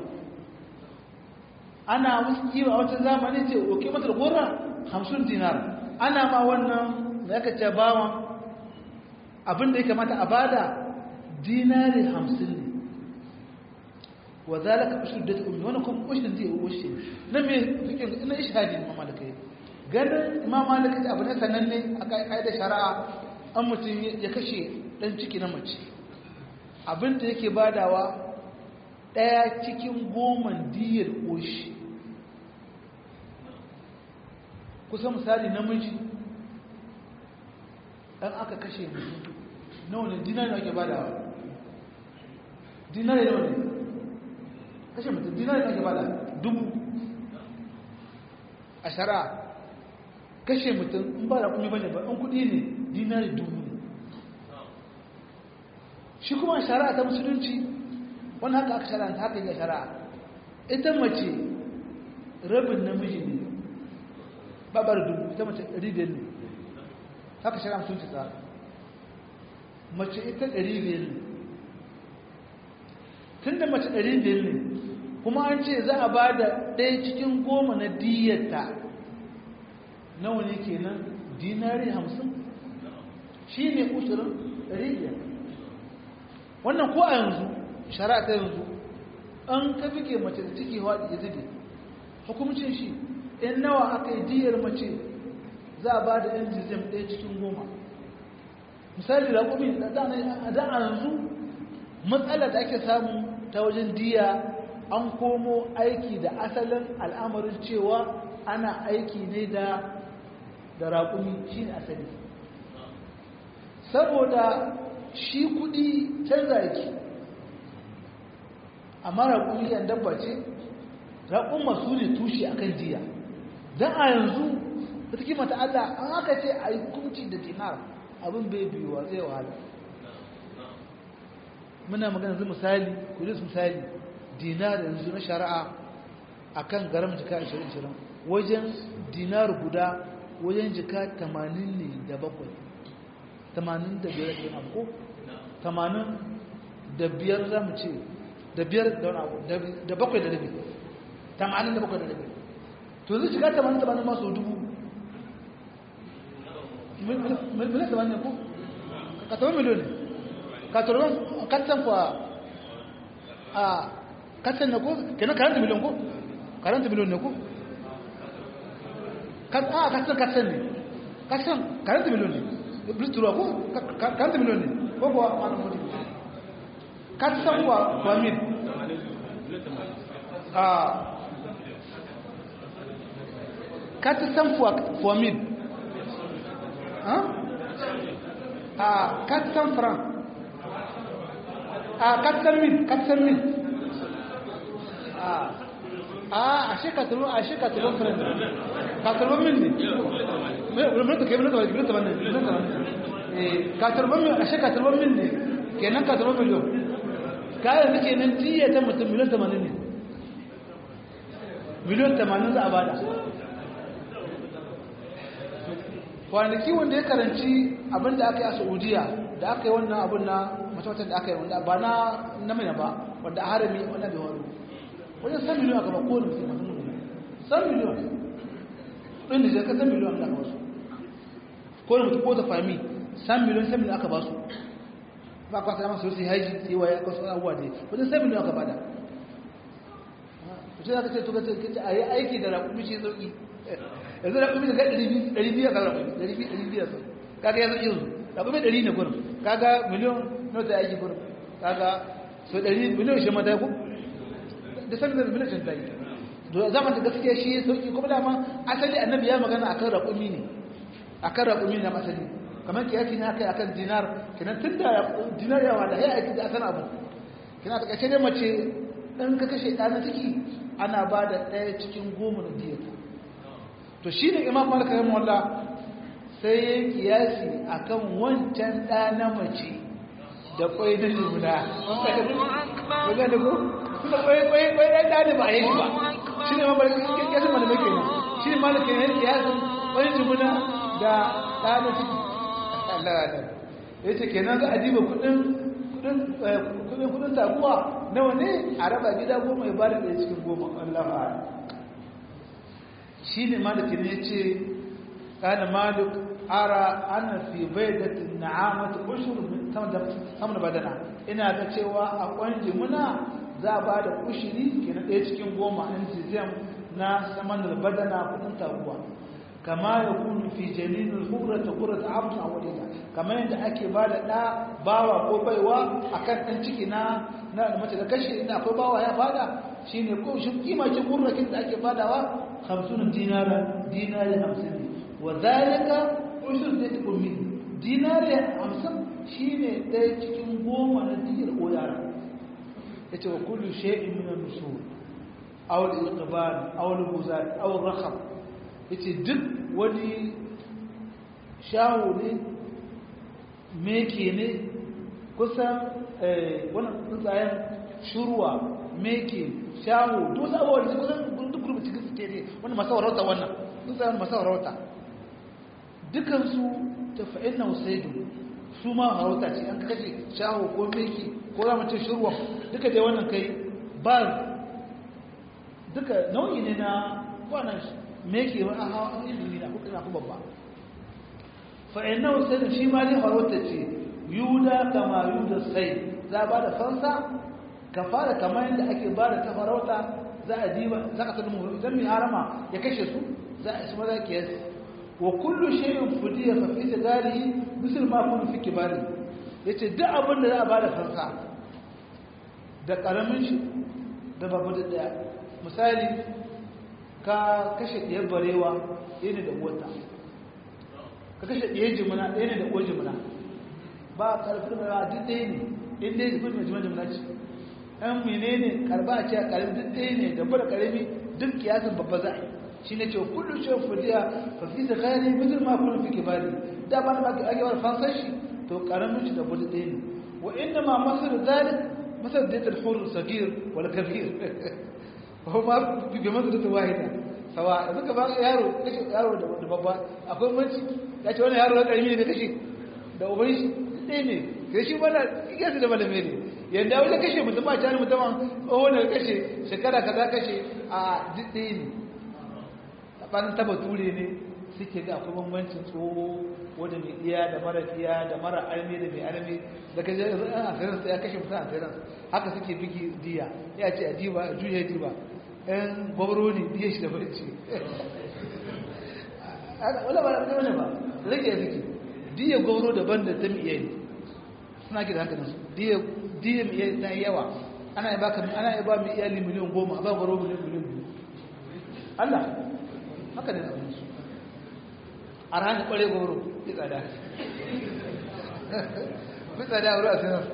ana wasu kiwa a wata zamani ce oke mata da gora hamsin dinar ana ma wannan da aka ce bawan abin da ya kamata a bada dinari hamsin ne wa zalika ushur da ummi wannan kuma ushin zai ushe na me fikin ina ishadi imam malikai ganin imam malikai abu ne sananne a kai da shari'a an mutum ya kashe dan ciki na mace abin da yake badawa daya cikin goman diyar ushi kusa misali namiji dan aka kashe mutum nawa ne dinari ake badawa dinari nawa ne kashe mutum dinari ake bada dubu a shara kashe mutum in ba da kuma bane ba in kudi ne dinari dubu ne shi kuma shara ta musulunci wani haka aka shara ta haka yi shara ita mace rabin namiji ne babar dubu ita mace ɗari biyar ne haka shara sun ci tsara mace ita ɗari biyar ne tun da mace ɗari biyar ne kuma an ce za a ba da ɗaya cikin goma na diyata nawa ne kenan dinari hamsin shi ne ushirin ɗari biyar wannan ko a yanzu shari'a ta yanzu an ka fike mace da ciki haɗi ya zube hukumcin shi in nawa aka yi diyar mace za a ba da yan jizim ɗaya cikin goma misali raƙumi a da a yanzu matsala da ake samu ta wajen diya an komo aiki da asalin al'amarin cewa ana aiki ne da da raƙumi shi ne asali saboda shi kudi canza yake amma raƙumi yan dabba ce raƙun masu ne tushe akan diya don a yanzu da take mata Allah an aka ce a yi hukunci da dinar abin bai biyuwa zai wahala muna magana zai misali kudin misali dinar yanzu na shari'a a kan garam jika 20-20 wajen dinar guda wajen jika 80 ne da bakwai 80 da biyar da abu 80 da biyar za mu ce da biyar da wani abu da bakwai da rabi 80 da bakwai da rabi to zai jika 80 masu dubu miliyan 80 ne ko? ka taɓa miliyon ne ka taɓa katsan kwa a katsan na ko kenan karanta miliyon ko karanta miliyon ne ko a katsan katsan ne katsan karanta miliyon ne blitura ko karanta miliyon ne ko kuwa wani mutu katsan kwa kwa mil a katsan kwa mil a katsan franc a katsan mil katsan mil a ashe katalo ashe katalo friend katalo min ne mun ta kai mun ta wani mun ta wannan mun ta wannan eh katalo min ashe katalo min ne kenan katalo miliyon kayan nake nan tiya ta mutum miliyon 80 ne miliyon 80 za a bada kwanaki wanda ya karanci abinda aka yi a saudiya da aka yi wannan abin na matamatar da aka yi wanda ba na namina ba wanda a harami wanda bai wani wajen san miliyon aka ba kowane mutum masu mutum san miliyon ɗin da zai ka san miliyon da aka basu kowane mutum ko ta fami san miliyon san miliyon aka basu ba kwa sai masu sai haji sai waye aka wasu abubuwa ne wajen san miliyon aka bada mutum aka ce to kace a yi aiki da raƙumi shi sauƙi yanzu raƙumi da ɗari biyu a kan raƙumi ɗari biyu ɗari biyu a sauƙi kaga ya sauƙi yanzu raƙumi ɗari ne gurin kaga miliyon nota aiki gurin kaga so ɗari miliyon shi mata ku da sanin da miliyan ta yi zaman da gaskiya shi ya sauki kuma dama asali annabi ya magana akan raƙumi ne akan raƙumi na asali kamar kiyasi ne aka yi akan dinar kenan tun da dinar ya wada ya aiki da asan abu kina ta kace ne mace in ka kashe ɗa na ciki ana ba da ɗaya cikin goma na diyata to shi ne imam malik rahimahullah sai ya kiyasi akan wancan ɗa na mace da kwai na juna wanda da ko kuma kwai kwai kwai ɗan ɗa ne ba a yi shi ba shi ne mamar kyasin mana mai kenan shi ne malaka ne kiyasin kwai juna da ɗa na ciki Allah Allah ya ce kenan za a diba kuɗin kudin kudin taguwa nawa ne a raba gida goma ya bada ɗaya cikin goma Allah ba shi ne maliki ne ce kana malik ara ana fi baidatin na'amatu ushur sama da badana ina ga cewa a kwanji muna za a ba da ushiri ke na ɗaya cikin goma in jizem na saman da badana kudin taguwa kama ya kunu fi jalilin hura ta hura ta abin a wadida kamar yadda ake ba da ɗa bawa ko baiwa a kan ɗan ciki na na mace da kashe inda akwai bawa ya bada shi ne ko shi kima ce kurrakin da ake badawa hamsin dinara dinari hamsin ne wa zalika ushur da ta min dinari hamsin shi ne ɗaya cikin goma na diyar ko yara ya ce wa kullu shay'in min an-nusur aw al-iqbal aw al-buzat aw al-rakhab yace duk wani shawo ne meke ne kusan wannan tsuntsayen shurwa meke shawo duk wasu abubuwa da kusan duk rubuta suke ce ne wani masu warauta wannan sun sai wani masu warauta dukansu ta fa'in na usaidu su ma warauta ce an kashe shaho ko meki ko ramacin shirwa duka dai wannan kai ba duka nau'i ne na kwanan meki wani a hawa an ilimi na kuka na kuma babba fa'in na usaidu shi ma ne warauta ce yuda kama yuda sai za ba da fansa ka fara kamar yadda ake ba da ta farauta za a diba za ka sanin idan mai harama ya kashe su za a shi maza ke yasi wa kullu shay'in fudiya fa fi tadarihi misal ma kullu fi kibari yace duk abin da za a bada fansa da karamin shi da babu da daya misali ka kashe diyar barewa ɗaya ne da wata ka kashe diyar jimina ɗaya ne da uwar jimina ba karfin da duk ɗaya ne in dai zubin mai jimina jimina ce ɗan menene karba a ce a ƙarfi duk ɗaya ne da bada ƙarfi duk kiyasin babba za a yi shi ne ce kullum shi fudiya fa fi da kayan mutum ma kullum fi kibari da ba da ba ake wani fansar shi to ƙaramin shi da bada ɗaya ne wa inda ma masar zalik masar da ta hurun sagir wal kabir ko ma bi masar da ta wahida sawa yanzu ka ba yaro kashe yaro da babba akwai manci ya ce wani yaro na ƙarfi ne kashe da uban shi ɗaya ne kai shi bana kiyasi da malame ne yadda wani kashe mutum a jani mutumin wani kashe shekara ka za kashe a jiɗe ne a ɓanin taba ture ne suke ga akwai bambancin tsoho wanda mai iya da mara iya da mara armi da mai armi da ka je a asirin ya kashe mutum a asirin haka suke bigi diya ya ce a diba a juya diba ɗan gwamro ne diya shi da barci wala ba da wani ba rage ya suke diya gwamro daban da ta miye ne suna ke da hankalinsu diya diya mai ta yawa ana yi baka ana yi ba mai iyali miliyan goma ba gwaro miliyan miliyan biyu Allah haka ne abin su a ranar kware goro fi tsada fi tsada a ruwa sanar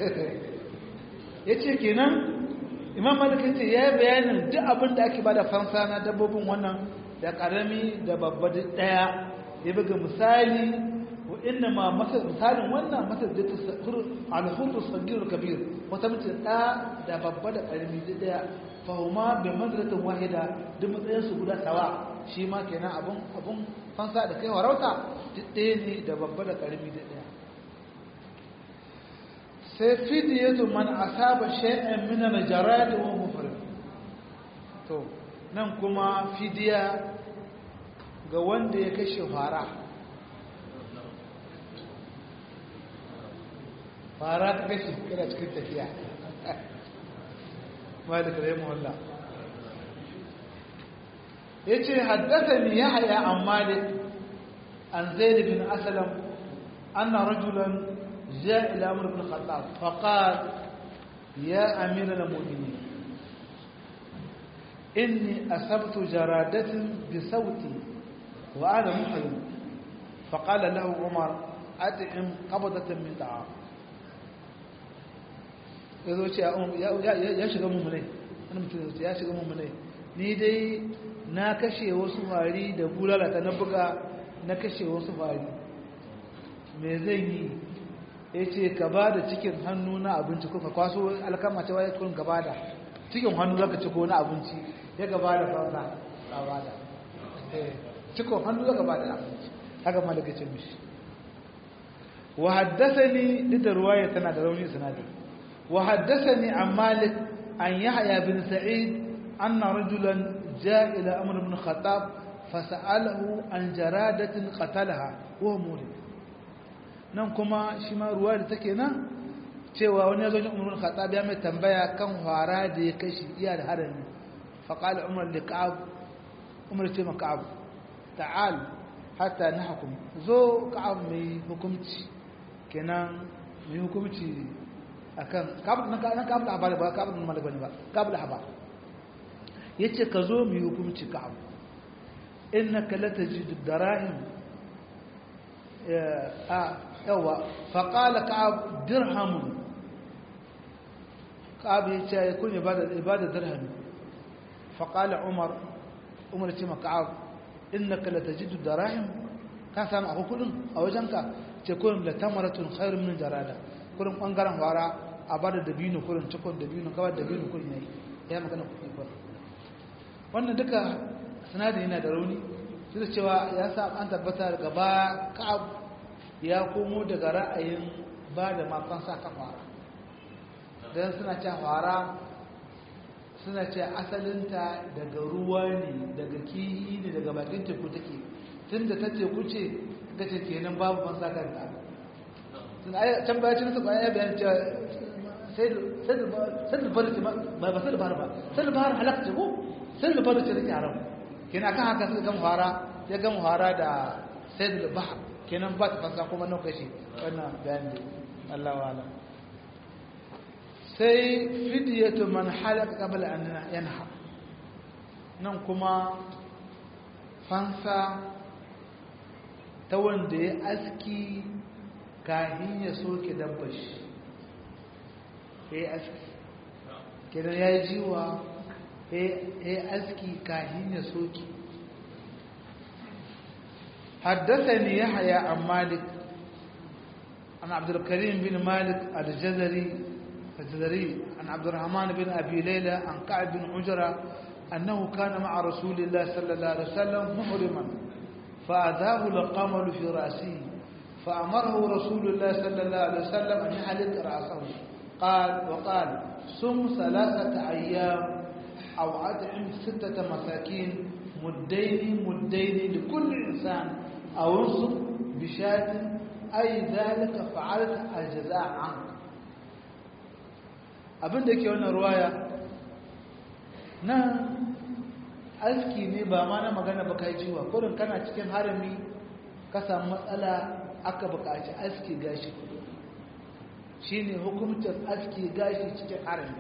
ya ce kenan imam malikin ce ya yi bayanin duk abin da ake ba da fansa na dabbobin wannan da karami da babba duk daya ya buga misali wa inna ma misalin wannan masar da ta alhurru sagir kabir wata mutum da da babba da karami duk daya fahuma bi manzilatin wahida duk matsayin su guda sawa shi ma kenan abun abun fansa da kai warauta duk ɗaya ne da babba da karami duk daya sai fidiyatu man asaba shay'an min al-jarad wa mufrid to nan kuma fidiya ga wanda ya kashe fara fara ta kashe kana cikin tafiya malik rahimahullah yace haddathani yahya an malik an zaid bin aslam anna rajulan جاء إلى عمر بن الخطاب فقال يا أمير المؤمنين إني أصبت جرادة بصوتي وأنا محرم فقال له عمر أدعم قبضة من طعام yazo ce ya shiga mummunai wani mutum ya shiga mummunai ni dai na kashe wasu fari da bulalata na buga na kashe wasu fari me zan yi ya ce ka ba da cikin hannu na abinci ko ka kwaso alkama ta waye kun gaba da cikin hannu zaka ci ko na abinci ya gaba da fansa ka ba da cikin hannu zaka ba da abinci haka malaka ce mishi wa haddathani duk da ruwaya tana da rauni sanadi wa haddathani an malik an yahya bin sa'id anna rajulan jaa ila amr ibn khattab fasa'alahu an jaradatin qatalaha wa murid nan kuma shi ma ruwa da take nan cewa wani ya zo jin umar khattab ya mai tambaya kan fara da ya kashi iya da harami fa qala umar li ka'ab umar ce ma ka'ab ta'al hatta nahkum zo ka'ab mai hukunci kenan mai hukunci akan ka'ab nan nan ka'ab da ba ka'ab nan malik bane ba ka'ab da haba yace ka zo mai hukunci ka'ab innaka latajidu darahim a yawa faƙala ka'ab dirhamun ka'ab ya ce ya kun ibada dirhami faƙala umar umar ce ma ka'ab inna ka latajidu darahim ka samu akwai kudin a wajenka ce kun latamaratun khairun min jarada kurin ɓangaren fara a bada dabino kurin cikon dabino kawai dabino kurin yayi ya magana kuɗi kurin wannan duka sinadari yana da rauni su da cewa ya sa an tabbata daga ba ka'ab ya komo daga ra'ayin ba da mafansa kan fara don suna ce fara suna ce asalinta daga ruwa ne daga kihi ne daga bakin teku take tun da ta teku ce ga ce kenan babu fansa kan ta can baya cin su ba ya bayan cewa sai da bari ba ba sai da bari ba sai da bari halakta ko sai da bari ce da yaran kenan kan haka suka gan fara ya gan fara da sai da bahar kenan ba ta fansa kuma nan kashi wannan bayan da Allah wa'ala sai fidiyatu man halaka qabla an yanha nan kuma fansa ta wanda ya aski kahin ya soke dabbar shi ya yi aski kenan ya yi jiwa ya yi aski kahin ya soke حدثني يحيى عن مالك عن عبد الكريم بن مالك الجزري الجزري عن عبد الرحمن بن أبي ليلى عن كعب بن عجرة أنه كان مع رسول الله صلى الله عليه وسلم محرما فأذاه القمل في رأسه فأمره رسول الله صلى الله عليه وسلم أن يحلق رأسه قال وقال صم ثلاثة أيام أو أطعم ستة مساكين مدين مدين لكل إنسان أو انصب بشاة أي ذلك فعلت الجزاء عنك abin da ke wannan ruwaya nan aski ne ba ma na magana ba kai jiwa kurin kana cikin harami ka samu matsala aka buƙaci aski gashi shi ne hukumtar aski gashi cikin harami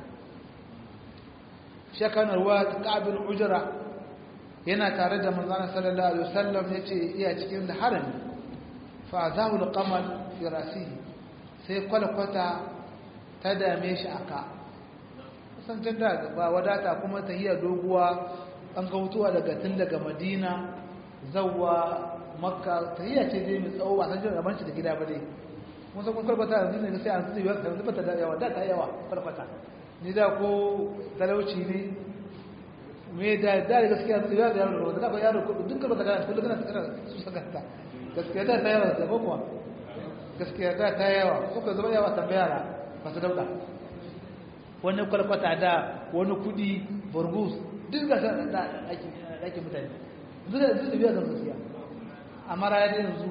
shekanar ruwa ta ƙabin ujira yana tare da manzana sallallahu alaihi wasallam ya ce iya cikin da harami fa zahu da kamar firasi sai kwalkwata ta dame shi a ka kusancin da ba wadata kuma ta hiyar doguwa an ga mutuwa daga tun daga madina zauwa makka ta hiyar ce dai mai tsawo ba san jin rabanci da gida ba dai mun san kun kwalkwata yanzu ne sai an tsaye yanzu ba ta da yawa da ta yawa kwalkwata ni da ko talauci ne me da da gaskiya su ya da yaro da ba yaro duk ba ta kana kullum kana tsara su saka ta gaskiya da ta yawa da ba kuwa gaskiya da ta yawa kuka zama yawa tambaya ba su dauka wani kwalkwata da wani kudi burgus duk ga da ake mutane duk da duk da biya zan gaskiya amma raya da yanzu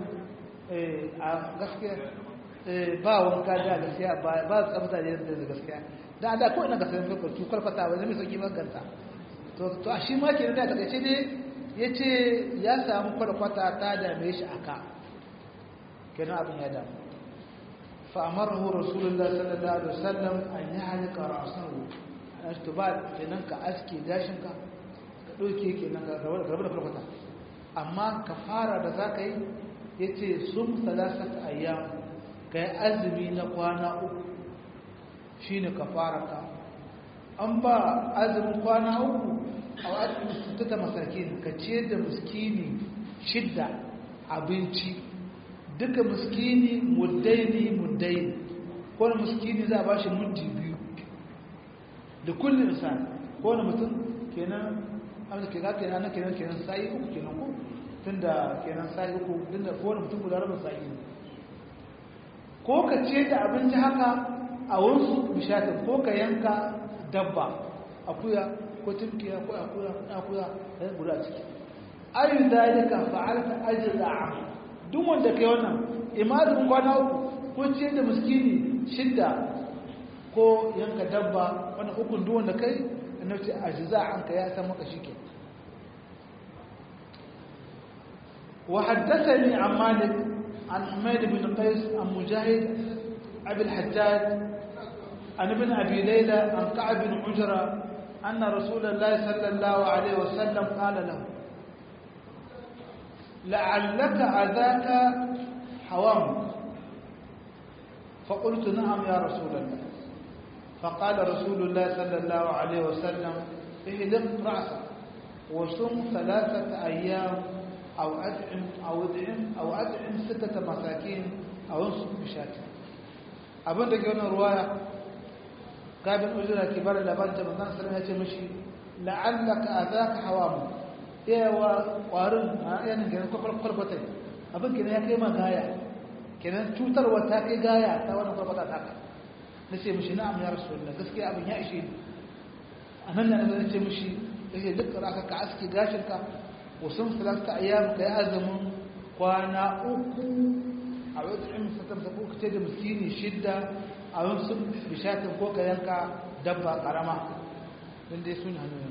a gaskiya ba wanka da gaskiya ba tsabta da gaskiya da da ko ina ga sanin kwalkwata kwalkwata wani mai sauki maganta to a shi ma ke da takaice ne ya ce ya samu kwalkwata ta dame shi a ka kenan abin ya damu fa'amarahu rasulullah sallallahu alaihi wasallam an yi halika rasahu a shi ba kenan ka aske gashinka ka ɗauke kenan ka rabu da kwalkwata amma ka fara da za ka yi ya ce sun salasata ayyam ka yi azumi na kwana uku shi ne ka fara ka an ba azumin kwana uku a wajen ta masakin ka ce da muskini shidda abinci duka muskini muddaini muddaini kowane muskini za a ba shi muddi biyu da kullum insan kowane mutum kenan abin da ke ga kenan kenan kenan sa'i uku kenan ko tun da kenan sa'i uku tun da kowane mutum guda rabin sa'i ne ko ka ce da abinci haka a wasu bishatin ko ka yanka dabba akuya ko tunkiya ko akuya akuya da guda ciki ayu dalika fa'alta ajza'a duk wanda kai wannan imadun kwana uku ko ce da miskini shidda ko yanka dabba wannan ukun duk wanda kai annabi ajza'an ka ya san maka shike wa haddathani an malik an humayd bin qais an mujahid abi al-hajjaj an ibn abi layla an ka'ab bin ujra أن رسول الله صلى الله عليه وسلم قال له لعلك أذاك حوام فقلت نعم يا رسول الله فقال رسول الله صلى الله عليه وسلم اهلق رأسك وصم ثلاثة أيام أو أدعم أو أدعم أو أدعم ستة مساكين أو انصب بشاة أبن دقيقنا رواية kabin ujira ke bada labarin da manzon sallallahu ya ce mishi la'allaka azaka hawamu yawa kwarin a yanin kenan kwalkwata abin kenan ya kai ma gaya kenan cutarwa ta kai gaya ta wani kwalkwata ta ka na ce mishi na'am ya rasu da gaskiya abin ya ishe ni a nan da na ce mishi ya ce duk raka ka aski gashinka wasu salasta ayyam ka yi azumin kwana uku a wadda in satar da kuka ce da miskini shidda a wasu bishatin ko ka yanka dabba karama don dai sun hannu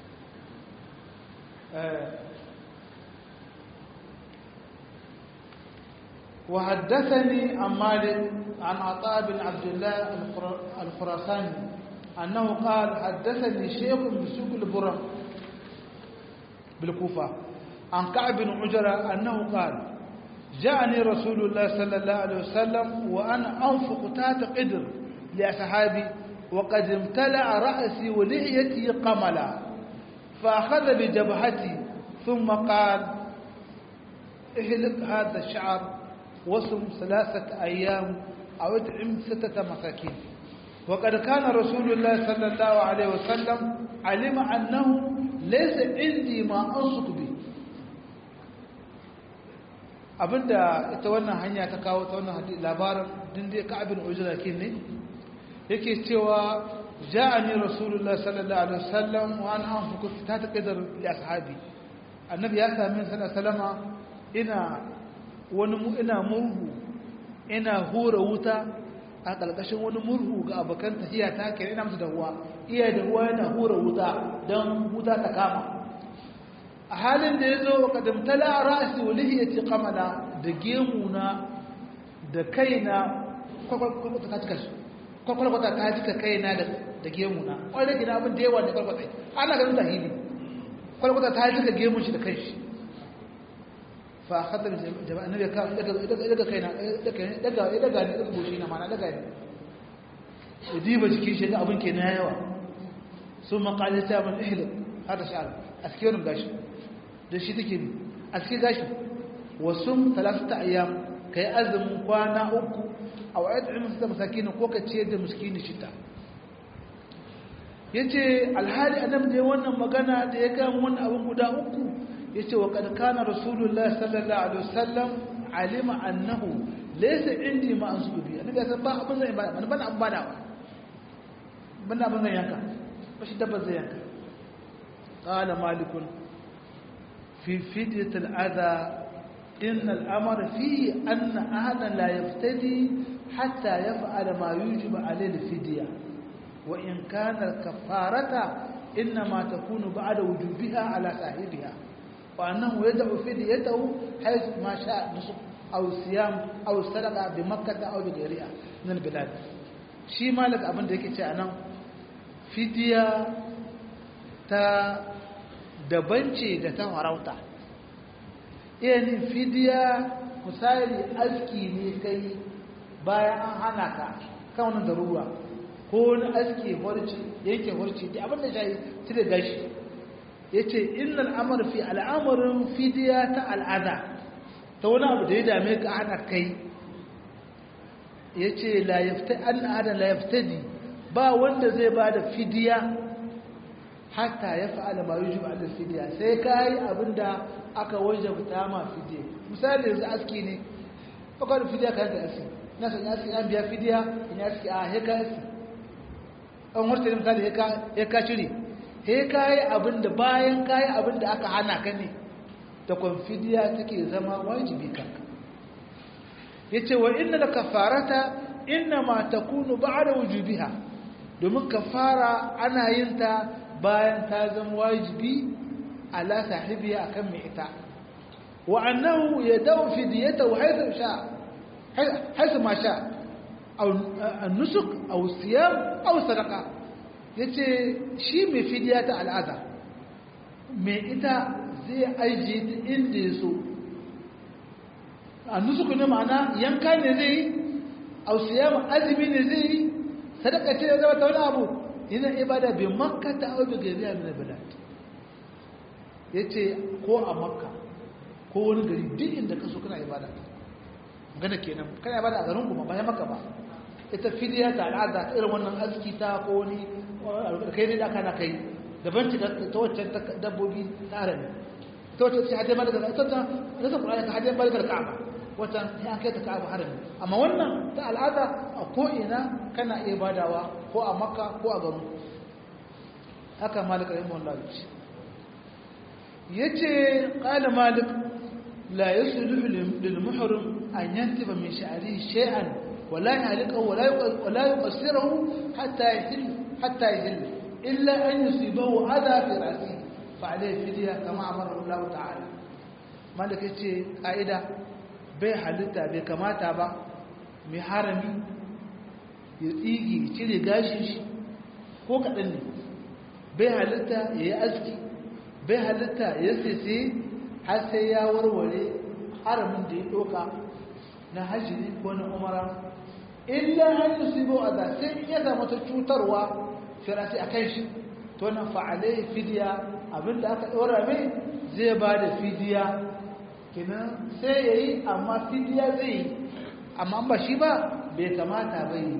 وحدثني عن مالك عن عطاء بن عبد الله الخراساني أنه قال حدثني شيخ بسوق البرم بالكوفة عن كعب بن عجرة أنه قال جاءني رسول الله صلى الله عليه وسلم وأنا أنفق تحت قدر لأصحابي وقد امتلأ رأسي ولحيتي قملا فأخذ بجبهتي ثم قال اهلك هذا الشعر وصم ثلاثة أيام أو ادعم ستة مساكين وقد كان رسول الله صلى الله عليه وسلم علم أنه ليس عندي ما أنصت به abinda ita wannan hanya ta kawo ta wannan labarin dinde ka'abin ujra ne yake cewa ja'ani rasulullah sallallahu alaihi wasallam wa ana anfuku ta taqdar li ashabi annabi ya sami sallallahu ina wani ina murhu ina hura wuta a ƙarƙashin wani murhu ga abokan tafiya ta ke ina musu da ruwa iya da ruwa yana hura wuta don wuta ta kama a halin da ya zo wa kadamtala a ra'asi wa lihiyati kamala da gemuna da kaina kwakwalkwata ta cika shi kwakwalkwata ta cika kaina da gemuna ƙwarar gina abin da yawa ne kwakwalkwata ana ganin zahiri kwakwalkwata ta cika gemun shi da kai shi fa khatar jama'a annabi ka daga kaina daga daga daga ne daga goshi na mana daga ne diba jikin shi da abin kenan yawa sun maqali ta man ihlik hada sha'ar askerin gashi da shi take bi aske gashi wasum talatata ayyam kai azumin kwana uku aw ad'im sita masakin ko ka ce da miskini shita yace alhali annabi da wannan magana da ya ga wannan abin guda uku yace wa kad kana rasulullahi sallallahu alaihi wasallam alima annahu laysa indi ma ansubu bi annabi san ba abin zai ba ban abin bada ban abin zai yanka ba shi dabba zai yanka qala malikun fi fidyat al-adha in al-amr fi anna ahadan la yaftadi hatta yaf'ala ma yujib alayhi al-fidya wa in kana al-kafarata inma takunu ba'da wujubiha ala sahibiha وأنه يدعو فديته حيث ما شاء نصف أو صيام أو صدقة بمكة أو بغيرها من البلاد shi malik abin da yake ce a nan fidiya ta daban ce da ta farauta yani fidiya misali aski ne kai bayan an hana ka kan wani daruwa ko wani aski horci yanke horci da abin da shayi cire gashi ya ce innal amur fi al'amurin fidiya ta al'ada ta wani abu da ya dame ka ana kai ya ce an ada layaftadi ba wanda zai ba da fidiya hatta ya fa'ala ma yi juba da fidiya sai ka yi abin da aka wajabta ma fidiya misali yanzu aski ne akwai da fidiya ka yanka aski na san aski an biya fidiya in aski a heka aski an warta misali heka cire sai ka yi abin da bayan ka yi abin da aka hana ka ne da kwamfidiya take zama wajibi kanka ya ce wa inna da kafarata inna ma ta kunu ba da wujubiha domin kafara ana yin ta bayan ta zama wajibi ala sahibiya akan mai ita wa annahu ya dau fidiyata wa haisu sha haisu ma sha an nusuk aw siyam aw sadaqa ya ce shi mai fidiya ta al'ada mai ita zai ajiye ta inda ya so a nusuku ne ma'ana yanka ne zai yi ausiyama azumi ne zai yi sadaka ce ya zama ta wani abu yana ibada bai makka ta abu gari a nuna bilad ya ce ko a makka ko wani gari duk inda ka so kana ibada gana kenan kana ibada a garin kuma bayan maka ba ita fidiya ta al'ada irin wannan aski ta ko wani kai ne da kana kai daban ci ta waccan dabbobi tsara ne ta wata ce hajjar balagar ta ta ta ta ƙura'ani ta hajjar balagar ka'aba wata ya kai ta ka'aba harami amma wannan ta al'ada a ko'ina kana iya badawa ko a makka ko a garin haka malik rahimu allah ce ya ce ƙala malik la ya su lil muhrim an yantiba min sha'ari shay'an wala yalika wala yuqassirahu hatta yahill hatta yahill illa an yusibahu adha fi ra'sihi fa'alai fidiya kama amara Allah ta'ala malaka ce ƙa'ida bai halitta bai kamata ba mai harami ya tsigi cire gashin shi ko kaɗan ne bai halitta ya yi aski bai halitta ya sese har sai ya warware haramin da ya ɗoka na hajjiri ko na umara illa hannu su yi a sai ya zama ta cutarwa firasi a kan shi to na fa'alai fidiya abinda aka ɗora mai zai ba da fidiya kinan sai ya yi amma fidiya zai yi amma ba shi ba bai kamata ba yi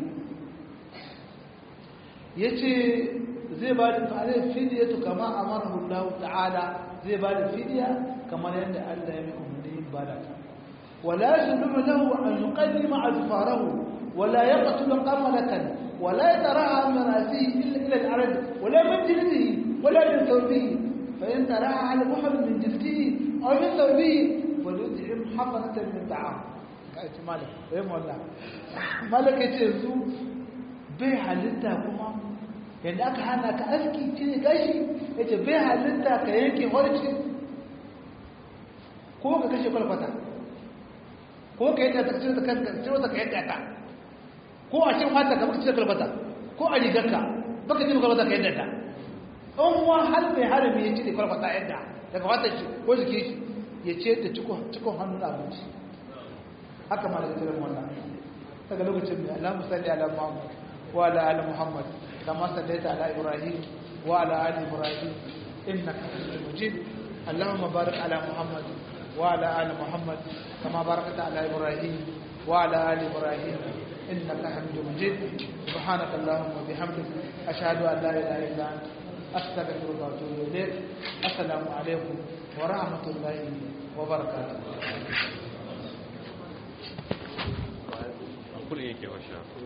ya ce zai ba da fa'alai fidiya to kama a marahullahu ta'ala zai ba da fidiya kamar yadda allah ya mai umarni ba da ta wala shi nuna lahu an yi ƙalli ma'azufarahu wala ya ƙatulu ƙamalatan wala ya tara a marasi ila al'arad wala min jildihi ولا من ثوبه فإن تراها على محر من جلده أو من ثوبه فليطعم حفنة من طعام كأيت مالك ويم والله مالك يتعزو bai halitta kuma yadda aka hana ka aski cire gashi ya ce bai halitta ka yanke horci ko ka kashe kwalfata ko ka yi ta cire ta kanka cire ta ka yanka ta ko a cin fata ka baka cire kwalfata ko a rigarka baka cire kwalfata ka yanka ta in wa har mai harami ya cire kwalfata yadda daga wata shi ko jike shi ya ce ta cikon hannun abinci haka ma daga cikin wannan daga lokacin mai alamu salli ala muhammad wa ala ali muhammad kama sallaita ala ibrahim wa ala ali ibrahim innaka hamidum majid اللهم بارك على محمد وعلى ال محمد كما باركت على ابراهيم وعلى ال ابراهيم انك حميد مجيد سبحانك اللهم وبحمدك اشهد ان لا اله الا انت أستغفر الله وأتوب إليك السلام عليكم ورحمة الله وبركاته كل يوم